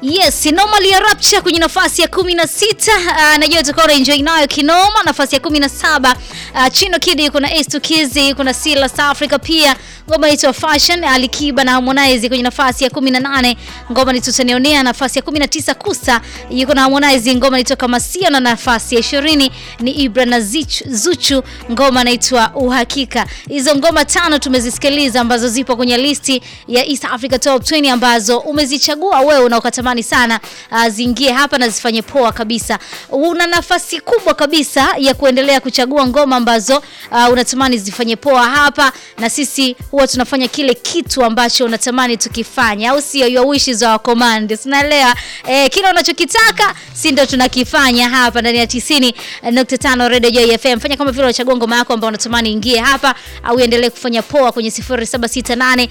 Yes, Normal ya Rapture kwenye nafasi ya 16. Uh, najua utakuwa una enjoy nayo kinoma. Nafasi ya 17 uh, Chino Kid yuko na Ace Tukizi, yuko na Sila South Africa pia. Ngoma inaitwa Fashion, Alikiba na Harmonize kwenye nafasi ya 18. Ngoma ni Tutanionea nafasi ya 19. Kusa yuko na Harmonize, ngoma inaitwa Kamasia na nafasi ya 20 ni Ibra na Zichu, Zuchu, ngoma inaitwa Uhakika. Hizo ngoma tano tumezisikiliza ambazo zipo kwenye listi ya East Africa Top 20 ambazo umezichagua wewe na ukatamani sana uh, ziingie hapa na zifanye poa kabisa. Una nafasi kubwa kabisa ya kuendelea kuchagua ngoma ambazo uh, unatamani zifanye poa hapa, na sisi huwa tunafanya kile kitu ambacho unatamani tukifanya, au sio? Your wishes are command, unaelewa? Eh, kile unachokitaka si ndio tunakifanya hapa ndani ya 90.5 Radio Joy FM. Fanya kama vile unachagua ngoma yako ambayo unatamani ingie hapa, au endelee kufanya poa kwenye 0768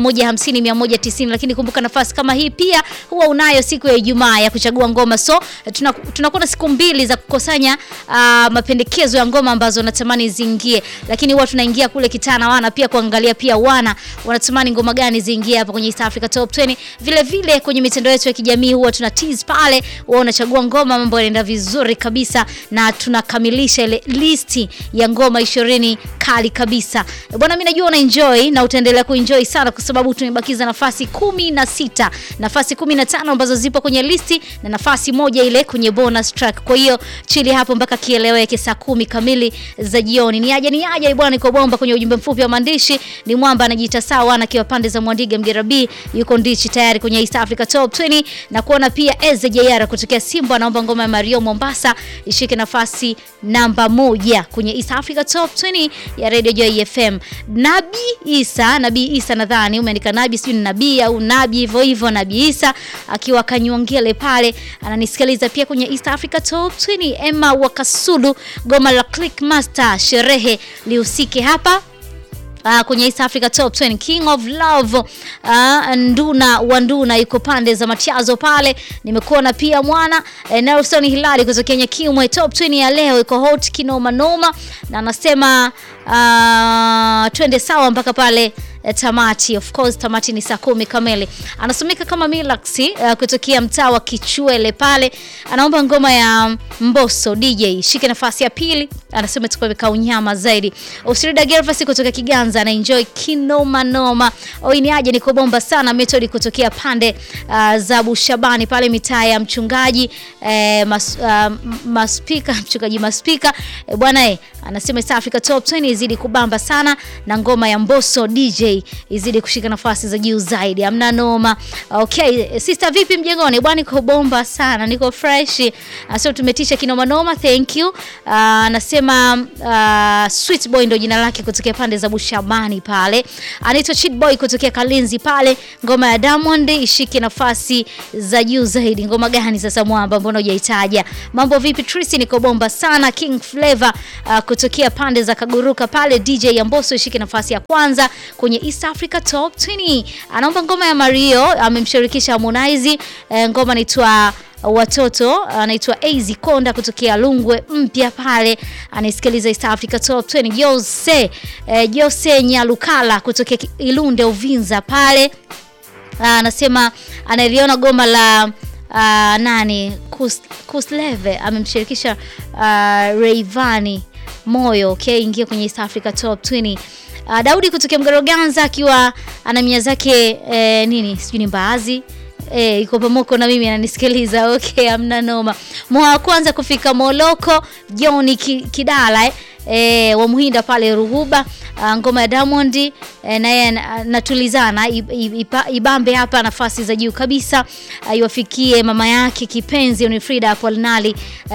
150 190, lakini kumbuka nafasi kama hii pia huwa unayo siku ya Ijumaa ya kuchagua ngoma. So tunakuwa tuna na siku mbili za kukusanya uh, mapendekezo ya ngoma ambazo unatamani ziingie, lakini huwa tunaingia kule kitana wana pia kuangalia pia wana wanatamani ngoma gani ziingie hapa kwenye East Africa Top 20. Vile vile kwenye mitandao yetu ya kijamii huwa tuna tease pale, huwa unachagua ngoma, mambo yanaenda vizuri kabisa na tunakamilisha ile listi ya ngoma 20 kali kabisa. Bwana, mimi najua una enjoy na utaendelea kuenjoy sana kwa sababu tumebakiza nafasi kumi na sita, nafasi 15 ambazo zipo kwenye listi na nafasi moja ile kwenye bonus track. Kwa hiyo chili hapo mpaka kieleweke saa kumi kamili za jioni. Ni aje ni aje bwana, niko bomba kwenye ujumbe mfupi wa maandishi. Ni mwamba anajiita sawa na kiwa pande za Mwandiga Mgerabi yuko ndichi tayari kwenye East Africa Top 20 na kuona pia Eze Jayara kutokea Simba anaomba ngoma ya Mario Mombasa ishike nafasi namba moja kwenye East Africa Top 20 ya Radio Joy FM. Nabi Isa, Nabi Isa nadhani umeandika Nabi sijui ni Nabii au Nabi hivyo hivyo Nabi Isa akiwa Kanyongele pale ananisikiliza pia kwenye East Africa Top 20. Emma Wakasulu, goma la Click Master sherehe lihusike hapa Uh, kwenye East Africa Top 20 King of Love uh, Nduna wa Nduna yuko pande za Matiazo pale. Nimekuona pia mwana eh, Nelson Hilali kutokea Nyakimwe. Top 20 ya leo iko hot kinoma noma, na anasema uh, twende sawa mpaka pale tamati. Of course tamati ni saa kumi kamili. Anasomeka kama Milaxi uh, kutokea mtaa wa Kichwele pale, anaomba ngoma ya Mbosso DJ shike nafasi ya pili. Anasema tukaweka unyama zaidi. Usirida Gervas kutoka Kiganza ana enjoy kinoma noma. Oini aje niko bomba sana. Method kutokea pande uh, za Bushabani pale mitaa ya mchungaji eh, mas, uh, maspika mchungaji maspika eh, bwana eh, anasema East Africa Top 20 izidi kubamba sana na ngoma ya Mbosso DJ izidi kushika nafasi za juu zaidi. Amna noma. Okay, sister vipi mjengoni? Bwana niko bomba sana, niko fresh. Sio tumetisha kinoma noma. Thank you. Anasema uh, uh, Sweet Boy ndo jina lake kutokea pande za Bushabani pale. Anaitwa Cheat Boy kutokea Kalinzi pale. Ngoma ya Diamond ishike nafasi za juu zaidi. Ngoma gani sasa mwamba, mbona hujaitaja? Mambo vipi Tracy? Niko bomba sana. King Flavor uh, kutokea pande za Kaguruka pale. DJ ya Mbosso ishike nafasi ya kwanza kwenye East Africa Top 20. Anaomba ngoma ya Mario, amemshirikisha Harmonize. E, ngoma inaitwa watoto anaitwa AZ Konda kutokea Lungwe mpya pale, anaisikiliza East Africa Top 20. Jose e, Jose Nyalukala kutokea Ilunde Uvinza pale, anasema analiona goma la uh, nani Kus, Kusleve amemshirikisha uh, Rayvanny moyo okay, ingia kwenye East Africa Top 20. Uh, Daudi kutokea Mgaroganza akiwa ana mia zake eh, nini sijui ni mbaazi eh, iko pamoko na mimi ananisikiliza. Okay, amna noma. Mwa wa kwanza kufika Moloko John Kidala eh, eh, wa Muhinda pale Ruhuba. Uh, ngoma ya Diamond eh, naye natulizana ibambe hapa nafasi za juu kabisa, iwafikie uh, mama yake kipenzi Unifrida Apolinali uh,